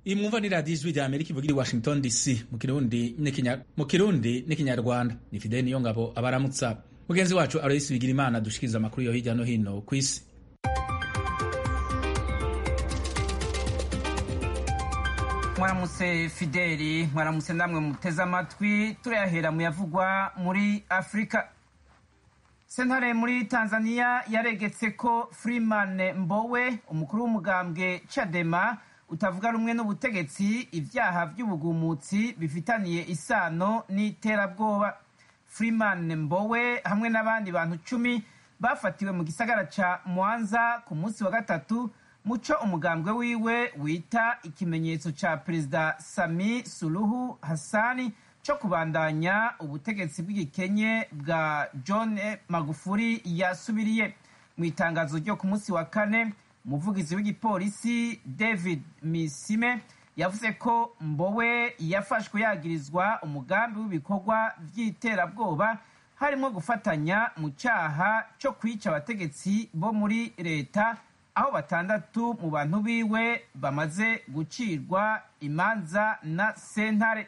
iyi mwumva ni radiyo ijwi rya amerika ivugira i washington dc mu kirundi n'ikinya- mu kirundi n'ikinyarwanda ni fideli niyo ngabo abaramutsa mugenzi wacu aloyisi bigira imana dushikiriza amakuru yo hirya no hino ku isi mwaramutse fideli mwaramutse namwe muteze amatwi turayahera mu yavugwa muri afurika sentare muri tanzania yaregetse ko freeman mbowe umukuru w'umugambwe chadema utavuga rumwe n'ubutegetsi ibyaha by'ubugumutsi bifitaniye isano n'iterabwoba freeman mbowe hamwe n'abandi bantu cumi bafatiwe mu gisagara ca mwanza ku munsi wa gatatu muco umugambwe wiwe wita ikimenyetso ca perezida sami suluhu hassani co kubandanya ubutegetsi bw'igikenye bwa john magufuri yasubiriye mu itangazo ryo ku munsi wa kane umuvugizi w'igipolisi david misime yavuze ko mbowe yafashwe yagirizwa umugambi w'ibikorwa vy'iterabwoba harimo gufatanya mu cyaha cyo kwica abategetsi bo muri leta aho batandatu mu bantu biwe bamaze gucirwa imanza na sentare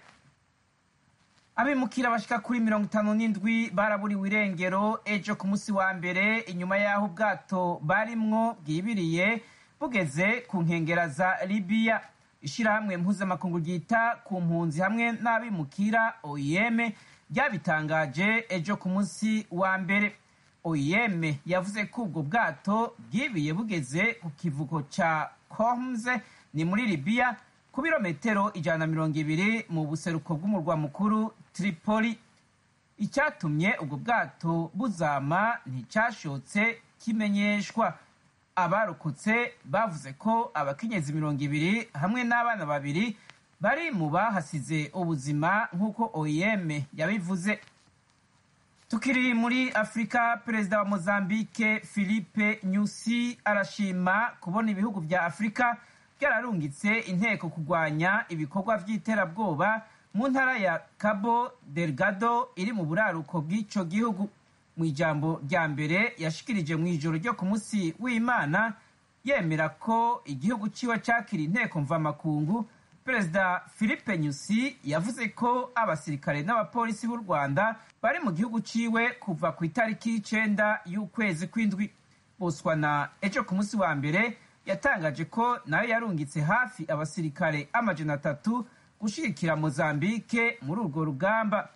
abimukira bashika kuri mirongo itanu n'indwi baraburiwe irengero ejo ku munsi wa mbere inyuma y'aho ubwato barimwo bwibiriye bugeze ku nkengera za libiya ishirahamwe mpuzamakungu ryita ku mpunzi hamwe n'abimukira oim ryabitangaje ejo ku munsi wa mbere oim yavuze ko ubwo bwato bwibiye bugeze ku kivuko ca coms ni muri libiya ku birometero ijana na mirongo ibiri mu buseruko bw'umurwa mukuru tripoli icyatumye ubwo bwato buzama nticyashotse kimenyeshwa abarokotse bavuze ko abakenyezi mirongo ibiri hamwe n'abana babiri bari mu bahasize ubuzima nk'uko oim yabivuze tukiri muri afurika perezida wa mozambique philippe nyusi arashima kubona ibihugu vya afurika byararungitse inteko kurwanya ibikorwa vy'iterabwoba mu ntara ya cabo delgado iri mu buraruko bw'ico gihugu mu ijambo rya mbere yashikirije mu ijoro ryo ku munsi w'imana yemera ko igihugu ciwe cakira inteko mvamakungu perezida philippe nyusi yavuze ko abasirikare n'abapolisi b'u rwanda bari mu gihugu ciwe kuva ku itariki y'icenda y'ukwezi kw'indwi botswana ejo ku munsi wa mbere yatangaje ko nayo yarungitse hafi abasirikare amajana atatu gushigikira mozambike muri urwo rugamba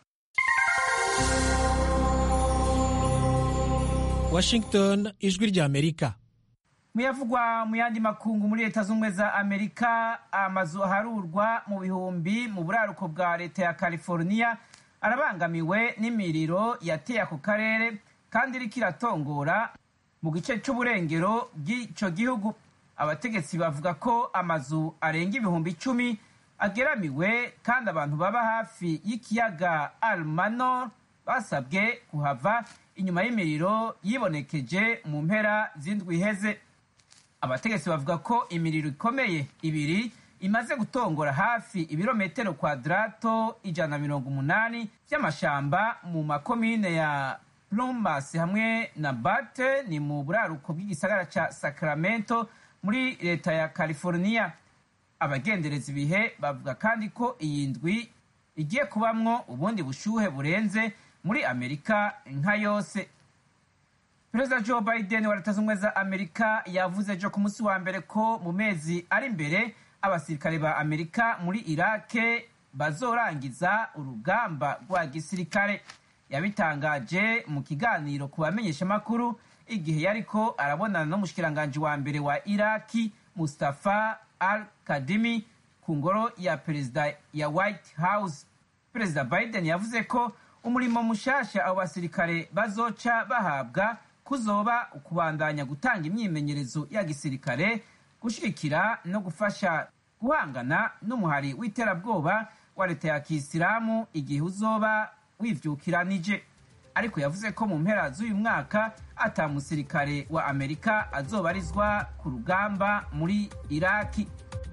washington ijwi rya amerika muyavugwa mu yandi makungu muri leta z'ubumwe za amerika amazu aharurwa mu bihumbi mu buraruko bwa leta ya california arabangamiwe n'imiriro yateye ako karere kandi iriko iratongora mu gice c'uburengero bw'ico gihugu abategetsi bavuga ko amazu arenga ibihumbi icumi ageramiwe kandi abantu baba hafi y'ikiyaga almanor basabwe kuhava inyuma y'imiriro yibonekeje mu mpera z'indwi iheze abategetsi bavuga ko imiriro ikomeye ibiri imaze gutongora hafi ibirometero kwadrato ijana na mirongo umunani vy'amashamba mu makomine ya plumas hamwe na bate ni mu buraruko bw'igisagara ca sacramento muri leta ya california abagendereza ibihe bavuga kandi ko iyi ndwi igiye kubamwo ubundi bushuhe burenze muri amerika nka yose perezida joe biden wa leta z'ubumwe za amerika yavuze ejo ku munsi wa mbere ko mu mezi ari imbere abasirikare ba amerika muri irake bazorangiza urugamba rwa gisirikare yabitangaje mu kiganiro ku bamenyeshamakuru igihe yariko arabonana n'umushikiranganji wa mbere wa iraki mustafa al kadimi ku ngoro ya perezida ya white house perezida biden yavuze ko umurimo mushasha abo basirikare bazoca bahabwa kuzoba ukubandanya gutanga imyimenyerezo ya gisirikare gushigikira no gufasha guhangana n'umuhari w'iterabwoba wa leta ya kisilamu igihe uzoba wivyukiranije ariko yavuze ko mu mpera z'uyu mwaka ata musirikare wa amerika azobarizwa ku rugamba muri iraki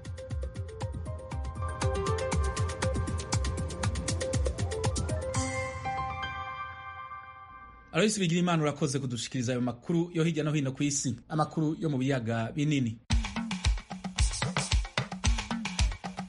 aloyisi bigira imana urakoze kudushikiriza ayo makuru yo hirya no hino ku isi amakuru yo mu biyaga binini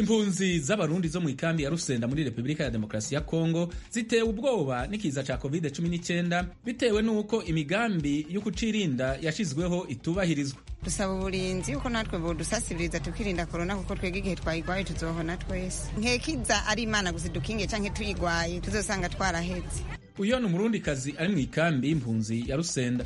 impunzi z'abarundi zo mu ikambi ya rusenda muri repubulika ya demokarasi ya kongo zitewe ubwoba n'ikiza ca covid 19 bitewe n'uko imigambi yo kucirinda yashizweho itubahirizwa dusaba uburinzi yuko natwe bodusasibiriza tukirinda korona kuko twebwe igihe twayigwaye tuzohona twese nkekiza ari imana gusa dukinge canke tuyigwaye tuzosanga twaraheze uyo ni umurundikazi ari mu ikambi y'impunzi ya rusenda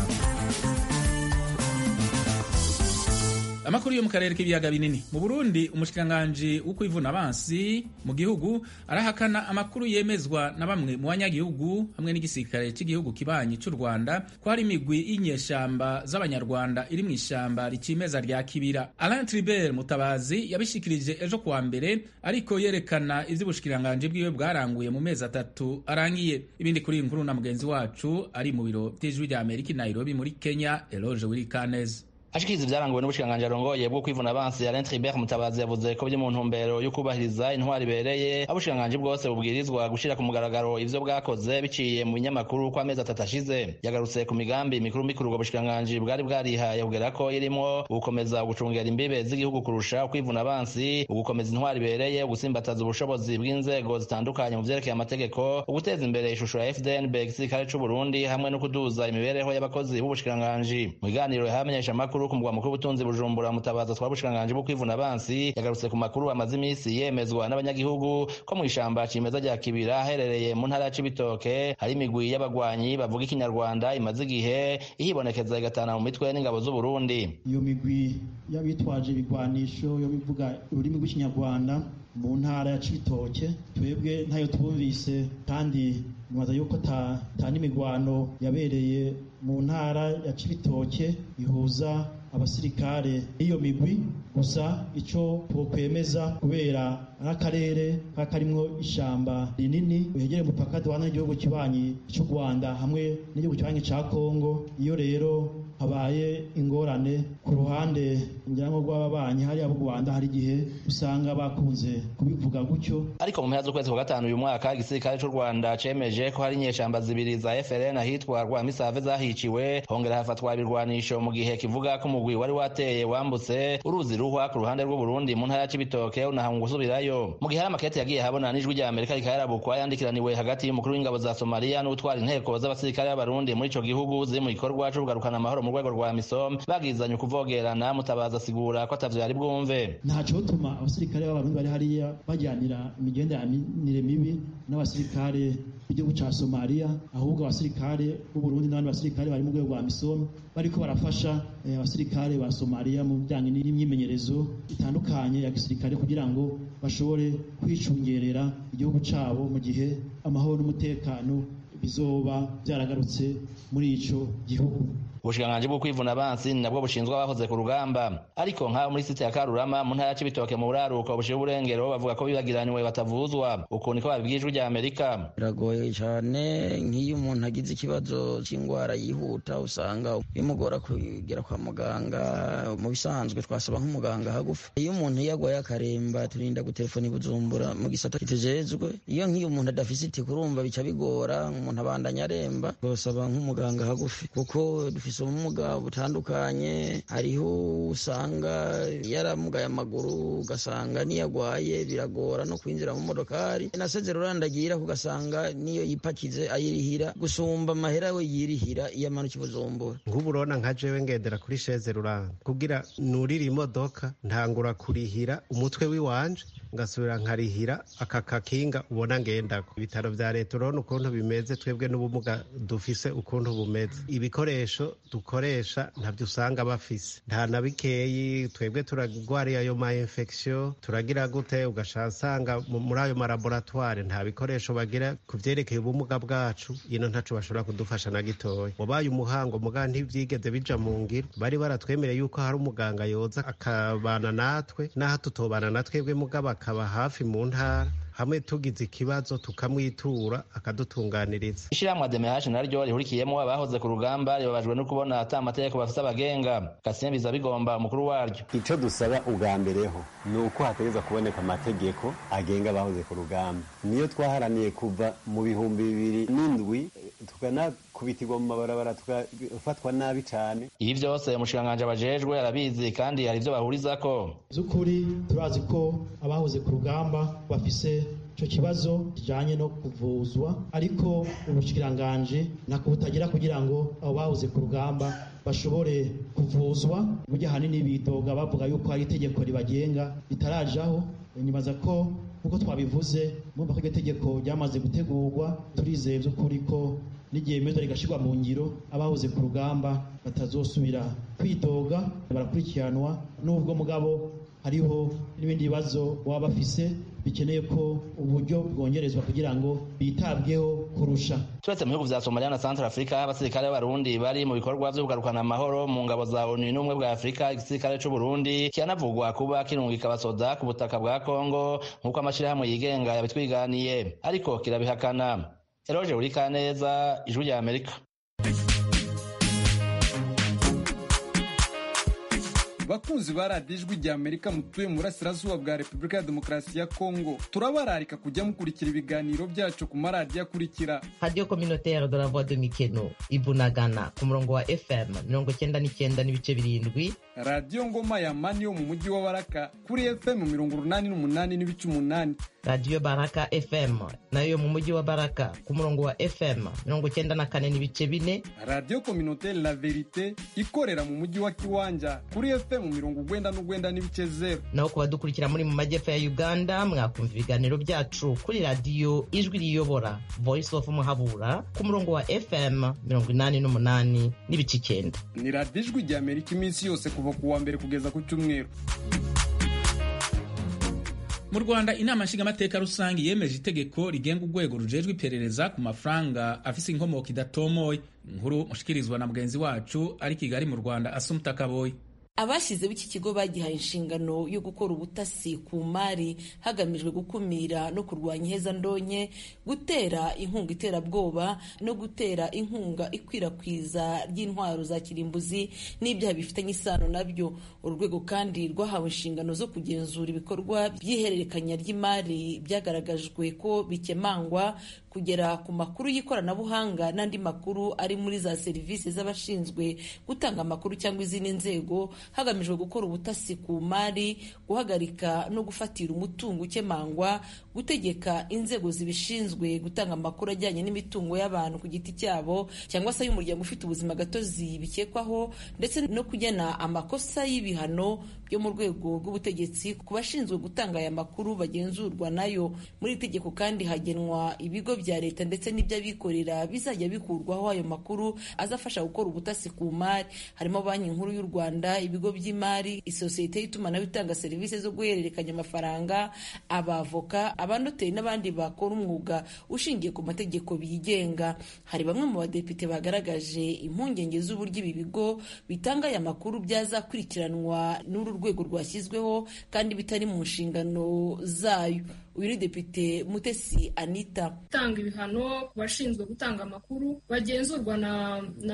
amakuru yo mu karere k'ibiyaga binini mu burundi umushikiranganji wo kwivuna abansi mu gihugu arahakana amakuru yemezwa na bamwe mu banyagihugu hamwe n'igisirikare cy'igihugu kibanyi cy'u rwanda ko hari imigwi y'inyeshamba z'abanyarwanda iri mu ishamba rikimeza rya kibira alain tribert mutabazi yabishikirije ejo kuwa mbere ariko yerekana ivy'ubushikiranganji bwiwe bwaranguye mu mezi atatu arangiye ibindi kuri iyi nkuru na mugenzi wacu ari mu biro vy'ijwi rya amerika i nairobi muri kenya eloge wirikaneze ashikiriza ivyaranguwe n'ubushikiranganji arongoye bwo kwivuna abansi Alain Tribert Mutabazi yavuze ko biri mu ntumbero yo kubahiriza intwari ibereye abushikiranganji bwose bubwirizwa gushira ku mugaragaro ivyo bwakoze biciye mu binyamakuru ko amezi atatu ashize yagarutse ku migambi mikuru mikuru ubwo bushikiranganji bwari bwarihaye kugera ko irimwo ugukomeza gucungera imbibe z'igihugu kurusha ukwivuna abansi ugukomeza intwari ibereye ugusimbataza ubushobozi bw'inzego zitandukanye mu vyerekeye amategeko uguteza imbere ishusho ya FDNB igisirikare c'u Burundi hamwe no kuduza imibereho y'abakozi b'ubushikiranganji mu biganiro yahamenyesha amakuru ku mugwa mukuru w'ubutunzi bujumbura mutabaza twari ubushikiranganji bwo kwivuna abansi yagarutse ku makuru amaze iminsi yemezwa n'abanyagihugu ko mu ishamba cimeza rya kibira aherereye mu ntara ya cibitoke hari imigwi y'abagwanyi bavuga ikinyarwanda imaze igihe ihibonekeza igatana mu mitwe n'ingabo z'uburundi iyo migwi y'abitwaje ibigwanisho yo bivuga ururimi rw'ikinyarwanda mu ntara ya cibitoke twebwe ntayo twumvise kandi nibaza yuko ta n'imigwano yabereye mu ntara ya cibitoke ihuza abasirikare n'iyo migwi gusa ico twokwemeza kubera ari akarere kakarimwo ishamba rinini rihegereye umupaka duhana n'igihugu kibanyi c'u rwanda hamwe n'igihugu kibanyi ca kongo iyo rero habaye ingorane ku ruhande ngira ngo rw'ababanyi hariya b'u rwanda hari igihe usanga bakunze kubivuga gutyo ariko mu mpera z'ukwezi kwa gatanu uyu mwaka igisirikare c'u rwanda cemeje ko hari inyeshamba zibiri za frn ahitwa rwamisave zahiciwe hongera hafatwa ibirwanisho mu gihe kivuga ko umugwi wari wateye wambutse uruzi ruhwa ku ruhande rw'uburundi mu ntara ya cibitoke unahanga gusubirayo mu gihe hari amakete yagiye habona n'ijwi rya amerika rikayarabukwa yandikiraniwe hagati y'umukuru w'ingabo za somaliya n'utwara inteko z'abasirikare b'abarundi muri ico gihugu ziri mu gikorwa co kugarukana amahoro mu rwego rwa misom bagizanye ukuvogerana mutabaza asigura ko atavyo yari bwumve ntaco bituma abasirikare b'abarundi bari hariya bajyanira imigenderanire mibi n'abasirikare b'igihugu ca somaliya ahubwo abasirikare b'uburundi n'abandi basirikare bari mu rwego rwa misom bariko barafasha abasirikare ba somaliya mu bijanye n'imyimenyerezo itandukanye ya gisirikare kugira ngo bashobore kwicungerera igihugu cabo mu gihe amahoro n'umutekano bizoba byaragarutse muri ico gihugu ubushikiranganji bwo kwivuna abansi ni nabwo bushinzwe abahoze ku rugamba ariko nk'abo muri site ya karurama mu ntara ya cibitoke mu buraruko bushira uburengero bavuga ko bibagiraniwe batavuzwa uku niko babibwiye ijwi rya amerika biragoye cyane nk'iyo umuntu agize ikibazo cy'indwara yihuta usanga bimugora kugera kwa muganga mu bisanzwe twasaba nk'umuganga hagufi iyo umuntu yagwaye akaremba turinda gutelefona ibujumbura mu gisata kitujejwe iyo nk'iyo umuntu adafise iti kurumva bica bigora umuntu abandanya aremba twasaba nk'umuganga hagufi kuko dufise ubumuga butandukanye hariho usanga yaramugaye amaguru ugasanga niyo agwaye biragora no kwinjira mu modokari naseze rurandagira ugasanga niyo yipakize ayirihira gusumba amahera we yirihira iyo amanuka ibujumbura nk'ubu urabona nka jewe ngendera kuri sheze ruranga kugira nurire imodoka ntangura kurihira umutwe w'iwanje ngasubira nkarihira aka kakinga ubona ngendako ibitaro vya leta urabona ukuntu bimeze twebwe n'ubumuga dufise ukuntu bumeze ibikoresho dukoresha ntabyo usanga bafise nta na bikeyi twebwe turagwariye ayo ma infection turagira gute ugasanga muri ayo malaboratware nta bikoresho bagira ku vyerekeye ubumuga bwacu ino ntaco bashobora kudufasha na gitoya wabaye umuhango muga ntivyigeze bija mu ngiro bari baratwemereye yuko hari umuganga yoza akabana natwe n'aho tutobana na twebwe mugabo akaba hafi mu ntara hamwe tugize ikibazo tukamwitura akadutunganiriza ishyirahamwe ademehashi naryo rihurikiyemo abahoze ku rugamba ribabajwe no kubona ata amategeko bafite abagenga kasien biza bigomba umukuru waryo icyo dusaba ubwa mbere ho ni uko hategereza kuboneka amategeko agenga abahoze ku rugamba niyo twaharaniye kuva mu bihumbi bibiri n'indwi tukanakubitirwa mu mabarabara tugafatwa nabi cyane ibi byose umushikiranganji abajejwe arabizi kandi hari ibyo bahurizako by'ukuri turazi ko abahoze ku rugamba bafise icyo kibazo kijyanye no kuvuzwa ariko ubushikiranganji ntako butagira kugira ngo abo bahoze ku rugamba bashobore kuvuzwa burya ahanini bidoga bavuga yuko hari itegeko ribagenga ritarajaho nibaza ko nk'uko twabivuze mwumva ko iryo tegeko ryamaze gutegurwa turizeye by'ukuri ko n'igihe mezo rigashyirwa mu ngiro abahoze ku rugamba batazosubira kwidoga barakurikiranwa n'ubwo mugabo hariho n'ibindi bibazo baba bafise bikeneye ko uburyo bwongerezwa kugira ngo bitabweho kurusha turetse mu bihugu vya somaliya na central africa abasirikare b'abarundi bari mu bikorwa vyo kugarukana amahoro mu ngabo za onu n'ubumwe bwa afurika igisirikare c'uburundi kiranavugwa kuba kirungika abasoda ku butaka bwa kongo nk'uko amashirahamwe yigenga yabitwiganiye ariko kirabihakana eroje urikaneza ijwi rya amerika bakunzi ba radiyo ijwi rya amerika mutuye mu burasirazuba bwa repubulika ya demokarasi ya kongo turabararika kujya mukurikira ibiganiro byacu ku maradiyo akurikira radiyo kominotere de la voix de mikeno ibunagana ku murongo wa fm mirongo cyenda n'icyenda n'ibice birindwi radiyo ngoma ya mani yo mu mujyi wa baraka kuri fm mirongo urunani n'umunani n'ibice umunani radiyo baraka fm nayo mu mujyi wa baraka ku murongo wa fm mirongo cyenda na kane n'ibice bine radiyo kominotere la verite ikorera mu mujyi wa kiwanja kuri fm mirongo ugwenda n'ugwenda n'ibice zero naho ku badukurikira muri mu majyepfo ya uganda mwakumva ibiganiro byacu kuri radiyo ijwi riyobora voice of muhabura ku murongo wa fm mirongo inani n'umunani n'ibice icyenda ni radiyo ijwi rya amerika iminsi yose kuva ku wa mbere kugeza ku cyumweru mu rwanda inama nshingamateka rusange yemeje itegeko rigenga urwego rujejwe iperereza ku mafaranga afise inkomoko idatomoye inkuru mushikirizwa na mugenzi wacu ari kigali mu rwanda asumta kaboyi abashyizeho iki kigo bagihaye inshingano yo gukora ubutasi ku mari hagamijwe gukumira no kurwanya ihezandonke gutera inkunga iterabwoba no gutera inkunga ikwirakwiza ry'intwaro za kirimbuzi n'ibyaha bifitanye isano nabyo uru rwego kandi rwahawe inshingano zo kugenzura ibikorwa by'ihererekanya ry'imari byagaragajwe ko bikemangwa kugera ku makuru y'ikoranabuhanga n'andi makuru ari muri za serivisi z'abashinzwe gutanga amakuru cyangwa izindi nzego hagamijwe gukora ubutasi ku mari guhagarika no gufatira umutungo ukemangwa gutegeka inzego zibishinzwe gutanga amakuru ajyanye n'imitungo y'abantu ku giti cyabo cyangwa se y'umuryango ufite ubuzima gatozi bikekwaho ndetse no kugena amakosa y'ibihano byo mu rwego rw'ubutegetsi ku bashinzwe gutanga aya makuru bagenzurwa nayo muri iri tegeko kandi hagenwa ibigo bya leta ndetse n'iby'abikorera bizajya bikurwaho ayo makuru azafasha gukora ubutasi ku mari harimo banki nkuru y'u rwanda ibigo by'imari isosiyete y'itumanaho itanga serivisi zo guhererekanya amafaranga abavoka abanoteri n'abandi bakora umwuga ushingiye ku mategeko bigenga hari bamwe mu badepite bagaragaje impungenge z'uburyo ibi bigo bitanga aya makuru byazakurikiranwa n'uru rwego rwashyizweho kandi bitari mu nshingano zayo uyu ni depite mutesi anita gutanga ibihano ku bashinzwe gutanga amakuru bagenzurwa na na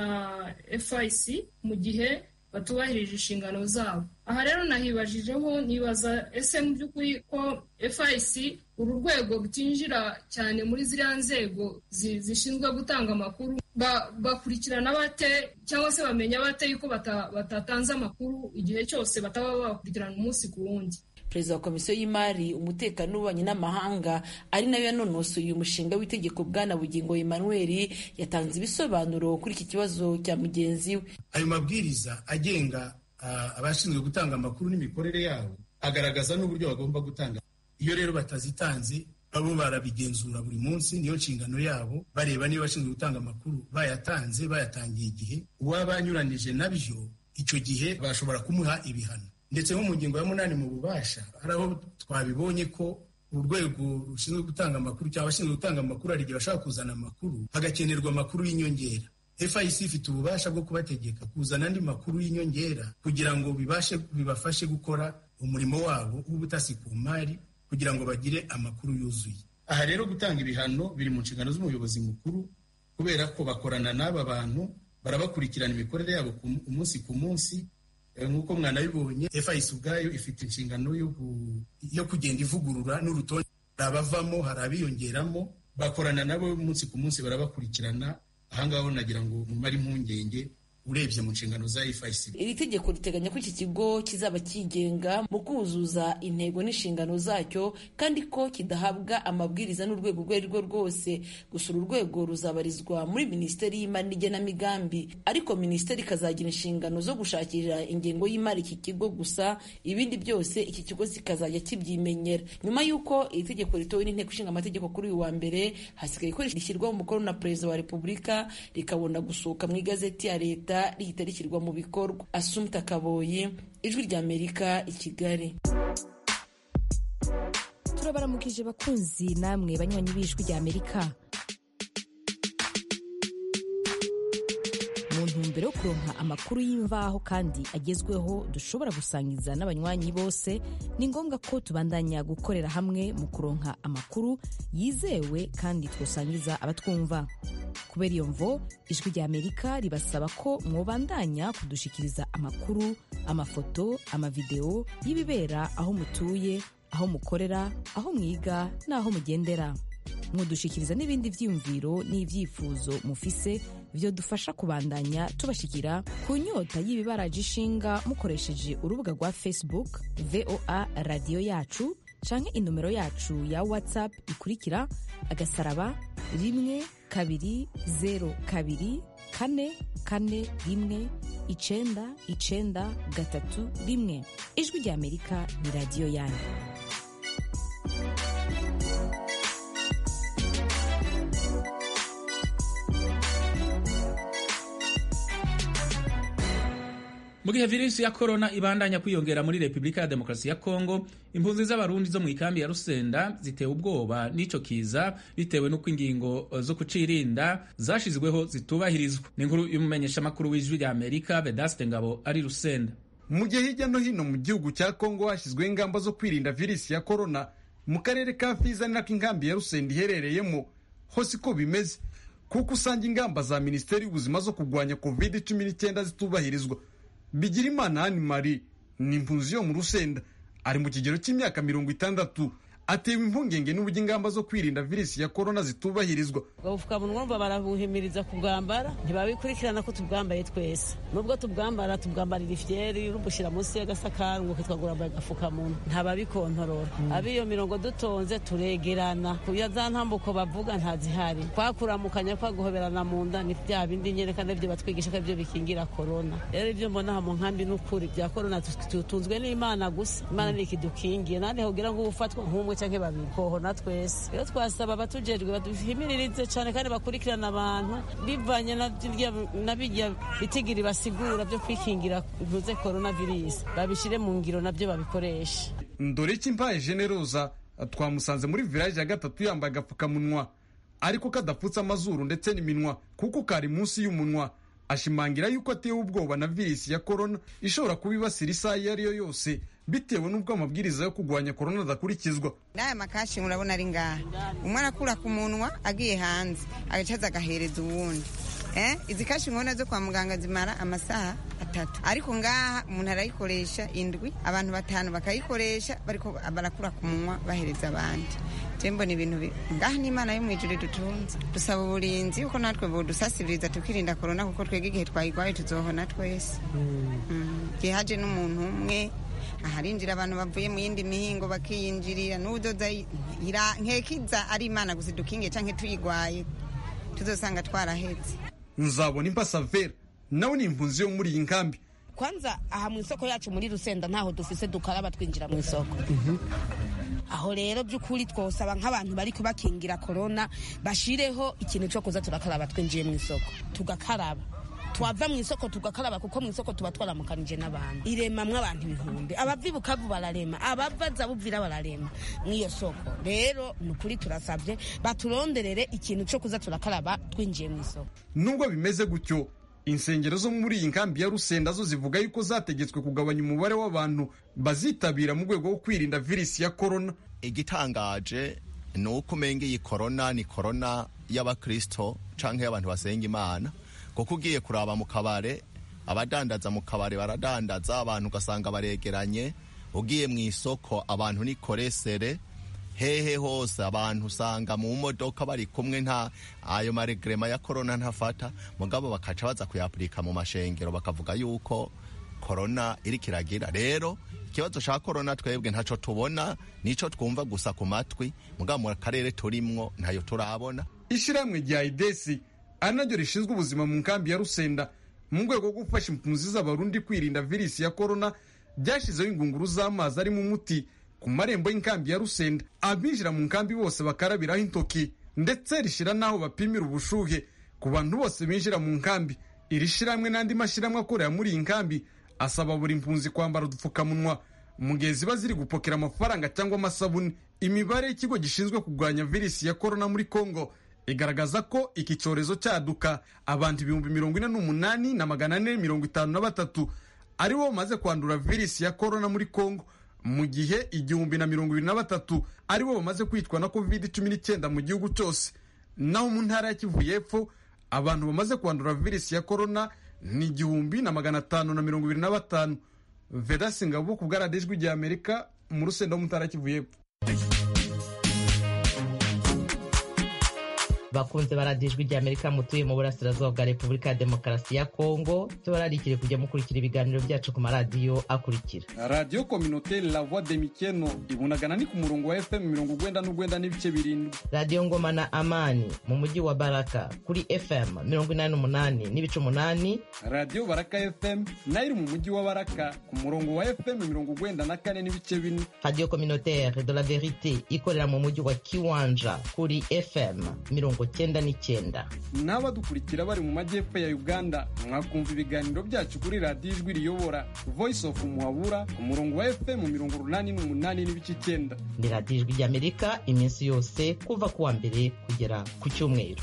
FIC mu gihe batubahirije inshingano zabo aha rero nahibajijeho nibaza ese mu by'ukuri ko FIC uru rwego rutinjira cyane muri ziriya nzego zishinzwe gutanga amakuru bakurikirana bate cyangwa se bamenya bate yuko batatanze amakuru igihe cyose bataba bakurikirana umunsi ku wundi perezida wa komisiyo y'imari umutekano n'ububanyi n'amahanga ari nayo yanonosoye uyu mushinga w'itegeko bwana bugingo emmanuel yatanze ibisobanuro kuri iki kibazo cya mugenzi we ayo mabwiriza agenga abashinzwe gutanga amakuru n'imikorere yabo agaragaza n'uburyo bagomba gutanga iyo rero batazitanze babo barabigenzura buri munsi niyo nshingano yabo bareba niba abashinzwe gutanga amakuru bayatanze bayatangiye igihe uwaba anyuranije nabyo icyo gihe bashobora kumuha ibihano ndetse nko mu ngingo ya munani mu bubasha hari aho twabibonye ko urwego rushinzwe gutanga amakuru cyangwa abashinzwe gutanga amakuru hari igihe bashobora kuzana amakuru hagakenerwa amakuru y'inyongera FIC ifite ububasha bwo kubategeka kuzana andi makuru y'inyongera kugira ngo bibashe bibafashe gukora umurimo wabo w'ubutasi ku mari kugira ngo bagire amakuru yuzuye aha rero gutanga ibihano biri mu nshingano z'umuyobozi mukuru kubera ko bakorana n'aba bantu barabakurikirana imikorere yabo umunsi ku munsi nk'uko mwanabibonye FIC ubwayo ifite inshingano yo kugenda ivugurura n'urutonde hari abavamo hari abiyongeramo bakorana nabo umunsi ku munsi barabakurikirana ahangaho nagira ngo mumare impungenge urebye mu nshingano za FICB iri tegeko riteganya ko iki kigo kizaba kigenga mu kuzuza intego n'inshingano zacyo kandi ko kidahabwa amabwiriza n'urwego urwo ari rwo rwose gusa uru rwego ruzabarizwa muri minisiteri y'imari n'igenamigambi ariko minisiteri ikazagira inshingano zo gushakira ingengo y'imari iki kigo gusa ibindi byose iki kigo kikazajya kibyimenyera nyuma y'uko iri tegeko ritowe n'inteko ishinga amategeko kuri uyu wa mbere hasigaye ko rishyirwaho umukono na perezida wa repubulika rikabona gusohoka mu igazeti ya leta rihita rishyirwa mu bikorwa asumta kaboyi ijwi ry'amerika i kigali turabaramukije bakunzi namwe banywanyi b'ijwi ry'amerika mu ntumbero yo kuronka amakuru y'imvaho kandi agezweho dushobora gusangiza n'abanywanyi bose ni ngombwa ko tubandanya gukorera hamwe mu kuronka amakuru yizewe kandi twosangiza abatwumva kubera iyo mvo ijwi ry'amerika ribasaba ko mwobandanya kudushikiriza amakuru amafoto amavideo y'ibibera aho mutuye aho mukorera aho mwiga n'aho mugendera mudushikiriza n'ibindi vyiyumviro n'ivyifuzo mufise vyo dufasha kubandanya tubashikira ku nyota y'ibibaraje ishinga mukoresheje urubuga rwa facebook voa radiyo yacu canke inomero yacu ya whatsapp ikurikira agasaraba rimwe kabiri zero kabiri kane kane rimwe icenda icenda gatatu rimwe ijwi ry'amerika ni radiyo yanyu mu gihe virusi ya korona ibandanya kwiyongera muri repubulika ya demokarasi ya kongo impunzi z'abarundi zo mu ikambi ya rusenda zitewe ubwoba n'ico kiza bitewe n'uko ingingo zo kucirinda zashizweho zitubahirizwa ni inkuru y'umumenyeshamakuru w'ijwi rya amerika vedaste ngabo ari rusenda mu gihe hirya no hino mu gihugu cya kongo hashyizweho ingamba zo kwirinda virusi ya korona mu karere ka fiza ni nako inkambi ya rusenda iherereyemo hose uko bimeze kuko usanga ingamba za minisiteri y'ubuzima zo kurwanya covid cumi n'icyenda zitubahirizwa bigirimana ani mari ni impunzi yo mu rusenda ari mu kigero cy'imyaka mirongo itandatu atewe impungenge n'uburyo ingamba zo kwirinda virusi ya korona zitubahirizwa ubupfukamunwa urumva barabuhimiriza kubwambara ntibabikurikirana ko tubwambaye twese nubwo tubwambara tubwambarira ifyeri rubushyira munsi y'agasakari ngo kitwa ngo urambaye agapfukamunwa ntababikontorora ab'iyo mirongo dutonze turegerana kuya za ntambuko bavuga ntazihari kwakuramukanya kwa guhoberana mu nda ni bya bindi nyerekana ibyo batwigisha ko ibyo bikingira korona rero ibyo mbona aha mu nkambi n'ukuri bya korona tutunzwe n'imana gusa imana ni ikidukingiye nandi hogira ngo ufatwa nk'umwe canke babiri kohona twese rero twasaba abatujejwe baduhimiririze cane kandi bakurikirana abantu bivanye na birya bitigiri basigura vyo kwikingira ntuze coronavirus babishire mu ngiro navyo babikoreshe ndoreki mpaye generoza twamusanze muri village ya gatatu yambaye agapfukamunwa ariko kadapfutse amazuru ndetse n'iminwa kuko kari munsi y'umunwa ashimangira yuko atewe ubwoba na virusi ya korona ishobora kuba ibasira isaha iyo ari yo yose bitewe n'ubwo amabwiriza yo kurwanya korona adakurikizwa n'aya makashi murabona ari ngaha umwe arakura ku munwa agiye hanze agacaza agahereza uwundi izi kashi nkubona zo kwa muganga zimara amasaha atatu ariko ngaha umuntu arayikoresha indwi abantu batanu bakayikoresha bariko barakura ku munwa bahereza abandi jembo ni ibintu ngaha n'imana yo mu ijuru dutunze dusaba uburinzi yuko natwe budusasibiriza tukirinda korona kuko twebwe igihe twayigwaye tuzohona twese igihe haje n'umuntu umwe aharinjira abantu bavuye mu yindi mihingo bakiyinjirira n'udoza nkekiza ari imana gusa dukinge canke tuyigwaye tuzosanga twarahetse nzabona impasavera nawe ni impunzi yo muri iyi nkambi kwanza aha mu isoko yacu muri rusenda ntaho dufise dukaraba twinjira mu isoko aho rero by'ukuri twosaba nk'abantu bari kubakingira korona bashireho ikintu cyo kuza turakaraba twinjiye mu isoko tugakaraba twava mu isoko tugakaraba kuko mu isoko tuba twaramukanije n'abantu iremamwo abantu ibihumbi abava ibukavu bararema abava zabuvira bararema mw'iyo soko rero ni ukuri turasabye baturonderere ikintu cyo kuza turakaraba twinjiye mu isoko nubwo bimeze gutyo insengero zo muri iyi nkambi ya rusenda zo zivuga yuko zategetswe kugabanya umubare w'abantu bazitabira mu rwego rwo kwirinda virusi ya korona igitangaje ni uko umenga iyi korona ni korona y'abakristo canke y'abantu basenga imana kuko ugiye kuraba mu kabare abadandaza mu kabare baradandaza abantu ugasanga baregeranye ugiye mu isoko abantu ni koresere hehe hose abantu usanga mu modoka bari kumwe nta ayo maregrema ya korona ntafata mugabo bakaca baza kuyapurika mu mashengero bakavuga yuko korona iri kiragira rero ikibazo ca korona twebwe ntaco tubona nico twumva gusa ku matwi mugabo mu karere turimwo ntayo turabona ishyirahamwe rya idesi ari naryo rishinzwe ubuzima mu nkambi ya rusenda mu rwego rwo gufasha impunzi z'abarundi kwirinda virusi ya korona ryashyizeho ingunguru z'amazi arimo umuti ku marembo y'inkambi ya rusenda abinjira mu nkambi bose bakarabiraho intoki ndetse rishyira n'aho bapimira ubushuhe ku bantu bose binjira mu nkambi iri shyirahamwe n'andi mashyirahamwe akorera muri iyi nkambi asaba buri mpunzi kwambara udupfukamunwa mu gihe ziba ziri gupokera amafaranga cyangwa amasabune imibare y'ikigo gishinzwe kurwanya virusi ya korona muri kongo igaragaza ko iki cyorezo cyaduka abantu ibihumbi mirongo ine n'umunani na magana ane mirongo itanu na batatu aribo bamaze kwandura virusi ya korona muri kongo mu gihe igihumbi na mirongo ibiri na batatu aribo bamaze kwitwa na covid cumi n'icyenda mu gihugu cyose naho mu ntara ya kivu y'epfo abantu bamaze kwandura virusi ya korona ni igihumbi na magana atanu na mirongo ibiri na batanu vedasi ngabo ku bwaradijwi rya amerika mu rusenda wo mu ntara ya kivu y'epfo bakunze baradijwe rya amerika mutuye mu burasirazuba bwa repubulika ya demokarasi ya kongo tubararikire kujya mukurikira ibiganiro byacu ku maradiyo akurikira radiyo kominoteri la voix de mikeno ibunagana ni ku murongo wa fm mirongo ugwenda n'ugwenda n'ibice birindwi radiyo ngoma na amani mu mujyi wa baraka kuri fm mirongo inani n'umunani n'ibice umunani radiyo baraka fm nayo iri mu mujyi wa baraka ku murongo wa fm mirongo ugwenda na kane n'ibice bine radiyo communautaire de la verite ikorera mu mujyi wa kiwanja kuri fm mirongo cyenda n'icyenda n'abadukurikira bari mu majyepfo ya uganda mwakumva ibiganiro byacu kuri radiyo ijwi riyobora voice of muhabura ku murongo wa fm mirongo urunani n'umunani n'ibice icyenda ni radiyo ijwi ry'amerika iminsi yose kuva ku wa mbere kugera ku cyumweru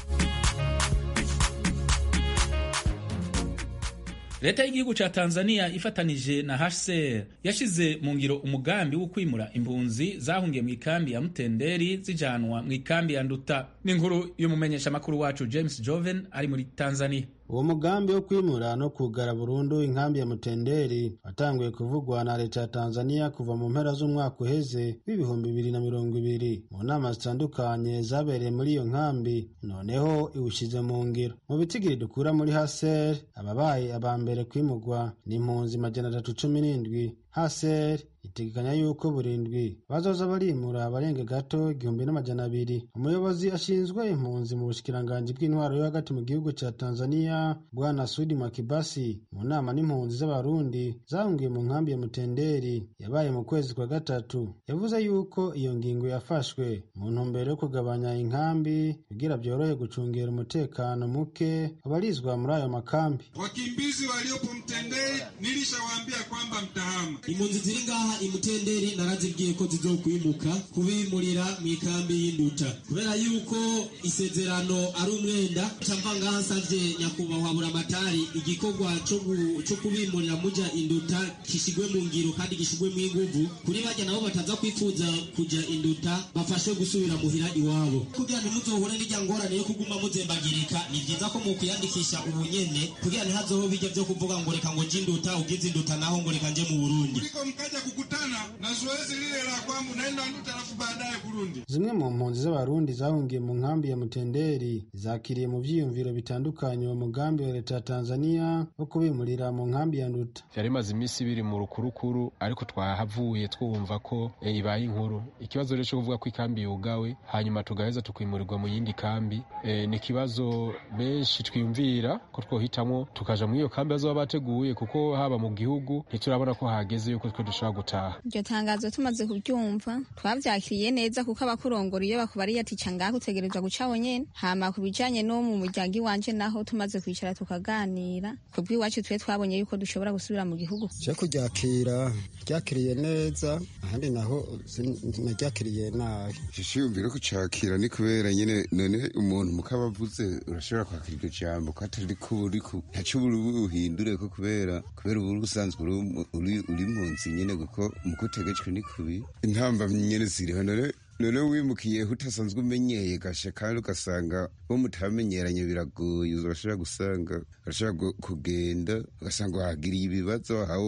leta y'igihugu ca tanzania ifatanije na hcr yashize mu ngiro umugambi wo kwimura impunzi zahungiye mu ikambi ya mutenderi zijanwa mu ikambi ya nduta n'inkuru y'umumenyeshamakuru wacu james joven ari muri tanzania uwo mugambi wo kwimura no kugara burundu inkambi ya mutenderi watanguye kuvugwa na leta ya tanzania kuva mu mpera z'umwaka uheze w'ibihumbi bibiri na mirongo ibiri mu nama zitandukanye zabereye muri iyo nkambi noneho iwushyize mu ngiro mu bitigiri dukura muri haser ababaye aba mbere kwimurwa ni impunzi majana atatu cumi n'indwi haser itegekanya yuko burindwi bazoza barimura abarenga gato igihumbi n'amajana abiri umuyobozi ashinzwe impunzi mu bushikiranganji bw'intwaro yo hagati mu gihugu ca tanzania bwana sudi makibasi mu nama n'impunzi z'abarundi zahungiye mu nkambi ya mutenderi yabaye mu kwezi kwa gatatu yavuze yuko iyo ngingo yafashwe mu ntumbero yo kugabanya inkambi kugira byorohe gucungera umutekano muke abarizwa muri ayo makambi wakimbizi waliopo mtenderi nilishawaambia kwamba mtahama impunzi ziri ngaha imutenderi narazibwiye ko zizokwimuka kubimurira mu ikambi y'induta kubera yuko isezerano ari umwenda camva ngaha nsavye nyakubahwa buramatari igikorwa co kubimurira muja induta gishigwe mu ngiro kandi gishigwe mu inguvu kuri barya nabo bataza kwifuza kuja induta bafashwe gusubira muhira iwabo kugira ntimuzohure n'irya ngorane yo kuguma muzembagirika ni vyiza ko mukwiyandikisha ubu nyene kugira ntihazoho bijya vyo kuvuga ngo reka ngo jinduta ugize induta naho ngo reka nje mu burundi mkaja kukutana na zoezi lile la kwamba unaenda nduta alafu baadaye Burundi. zimwe mu mpunzi z'abarundi zahungiye mu nkambi ya mutenderi zakiriye mu vyiyumviro bitandukanye uwo mugambi wa leta ya tanzania wo kubimurira mu nkambi ya nduta vyari bimaze iminsi biri mu rukurukuru ariko twahavuye twumva ko e, ibaye inkuru ikibazo rero co kuvuga ko ikambi yugawe hanyuma tugaheza tukimurirwa mu yindi kambi e, ni ikibazo benshi twiyumvira ko twohitamwo tukaja muri iyo kambi bazoba bateguye kuko haba mu gihugu ntiturabona ko hageze yuko twe dushobora gutaha iryo tangazo tumaze kuryumva twavyakiriye neza kuko abakurongora iyo bakubariye ati ca ngaho utegerezwa guca nyene hama ku bijanye no mu muryango iwanje naho tumaze kwicara tukaganira kubw'iwacu twe twabonye yuko dushobora gusubira mu gihugu je kuryakira ryakiriye neza ahandi naho naryakiriye nabi ishiyumviro kucakira ni kubera nyene none umuntu mukaba avuze urashobora kwakira iryo jambo ko atari ko uri ku ntaco uri buhindure ko kubera kubera ubu usanzwe uri uri munsi nyene kuko mukutegetswe ni kubi intamba nyene ziriho none none wimukiyeho utasanzwe umenyeye gashe kandi ugasanga bo mutamenyeranye biragoye urashobora gusanga urashobora kugenda ugasanga wahagiriye ibibazo aho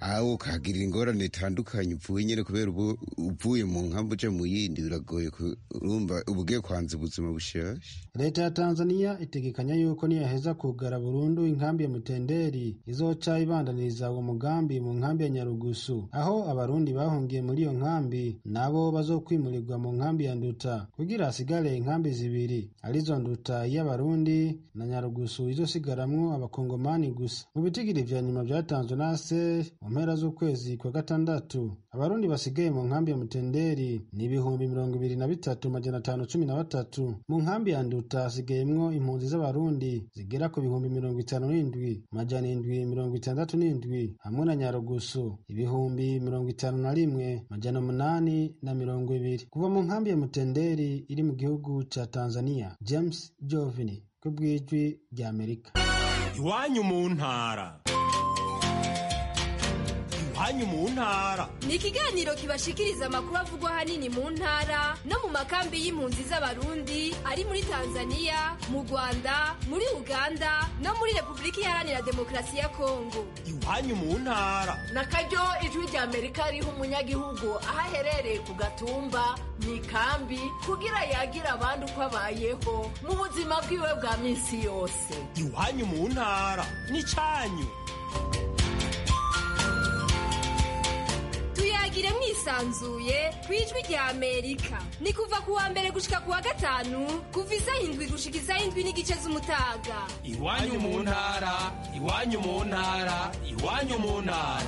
aho ukahagirira ingorane itandukanye uvuye nyine kubera ubu uvuye mu nkambi uja mu yindi biragoye ku- urumva uba ugiye kwanza ubuzima bushasha leta ya tanzania itegekanya yuko niyaheza kugara burundu inkambi ya mutenderi izoca ibandaniriza uwo mugambi mu nkambi ya nyarugusu aho abarundi bahungiye muri iyo nkambi nabo bazokwimurirwa mu nkambi ya nduta kugira hasigare inkambi zibiri arizo nduta y'abarundi na nyarugusu izosigaramwo abakongomani gusa mu bitigiri vya nyuma vyatanzwe na aser mu mpera z'ukwezi kwa gatandatu abarundi basigaye mu nkambi ya mutenderi ni ibihumbi mirongo ibiri na bitatu majana atanu cumi na batatu mu nkambi ya nduta hasigayemwo impunzi z'abarundi zigera ku bihumbi mirongo itanu n'indwi majana indwi mirongo itandatu n'indwi hamwe na nyarugusu ibihumbi mirongo itanu na rimwe majana umunani na mirongo ibiri kuva mu nkambi ya mutenderi iri mu gihugu ca tanzania james jovini ku bw'ijwi rya amerika iwanyu mu ntara iwanyu mu ntara ni ikiganiro kibashikiriza amakuru avugwa ahanini mu ntara no mu makambi y'impunzi z'abarundi ari muri tanzania mu rwanda muri uganda no muri repubulika iharanira demokarasi ya kongo iwanyu mu ntara na karyo ijwi rya amerika riha umunyagihugu aho aherereye ku gatumba mu ikambi kugira yagira abandi uko abayeho mu buzima bwiwe bwa minsi yose iwanyu mu ntara n'icyanyu tuyagire mwisanzuye ku ijwi rya amerika ni kuva ku wa mbere gushika ku wa gatanu kuva isaha indwi gushika isaha indwi n'igice z'umutaga iwanyu mu ntara iwanyu mu ntara iwanyu mu ntara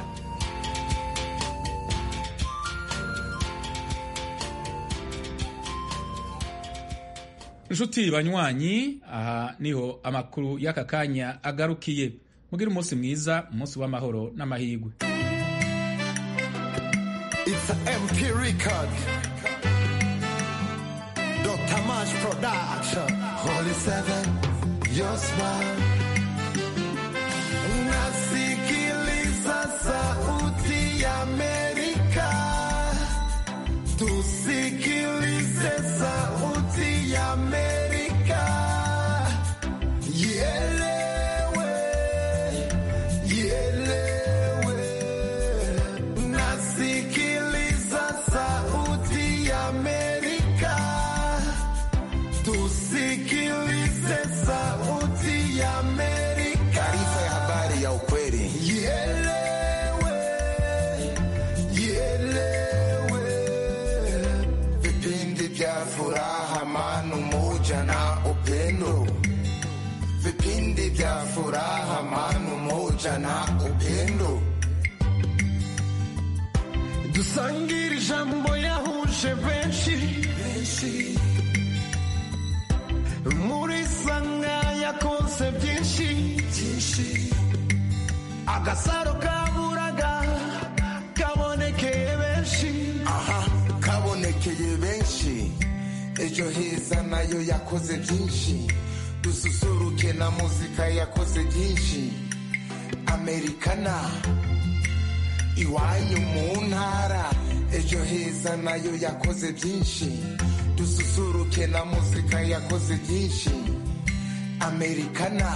inshuti banywanyi aha niho amakuru y'aka kanya agarukiye mugire umunsi mwiza umunsi w'amahoro n'amahirwe It's an MP record. Dr. Mash Production. Holy Seven, your smile. Nasikiliza sauti ya Amerika. Tusikilize sauti ya Amerika. Ielewe, ielewe. Nasikiliza sauti ya Amerika. Tusikilize sauti ya Amerika. Taarifa ya habari ya ukweli. Ielewe, ielewe. Vipindi vya furaha, amani, umoja na upendo. Vipindi vya furaha, amani, umoja na upendo. dusangire ijambo yahuje benshi muri sanga yakonse byinshi agasaro kaburaga kabonekeye benshi aha kabonekeye benshi ejo heza nayo yakoze byinshi dususuruke na muzika yakoze byinshi amerikana iwanyu mu ntara ejo heza nayo yakoze byinshi dususuruke na muzika yakoze byinshi amerikana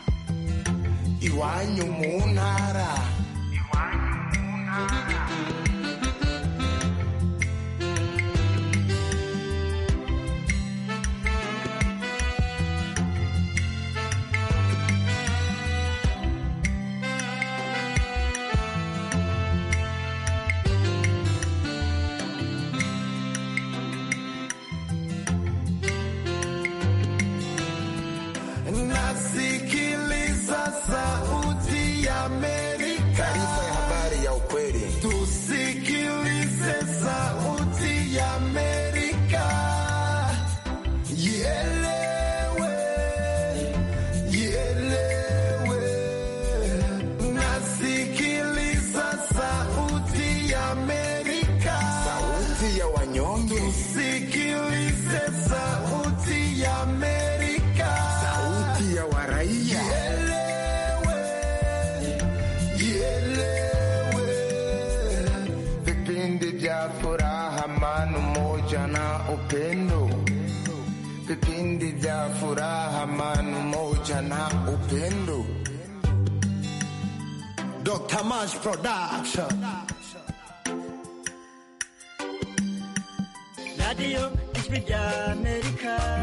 iwanyu mu ntara nasikiliza sauti ya Amerika. Taarifa ya habari ya ukweli. Tusikilize sauti ya Amerika. Ielewe, ielewe. Nasikiliza sauti ya Amerika. Sauti ya wanyonge. Tusikilize sauti ya Amerika. Sauti ya waraia. Ielewe, vipindi vya furaha, amani, umoja na upendo. Vipindi vya furaha, amani, umoja na upendo. Dr. Mash Production. radiyo ijwi rya amerika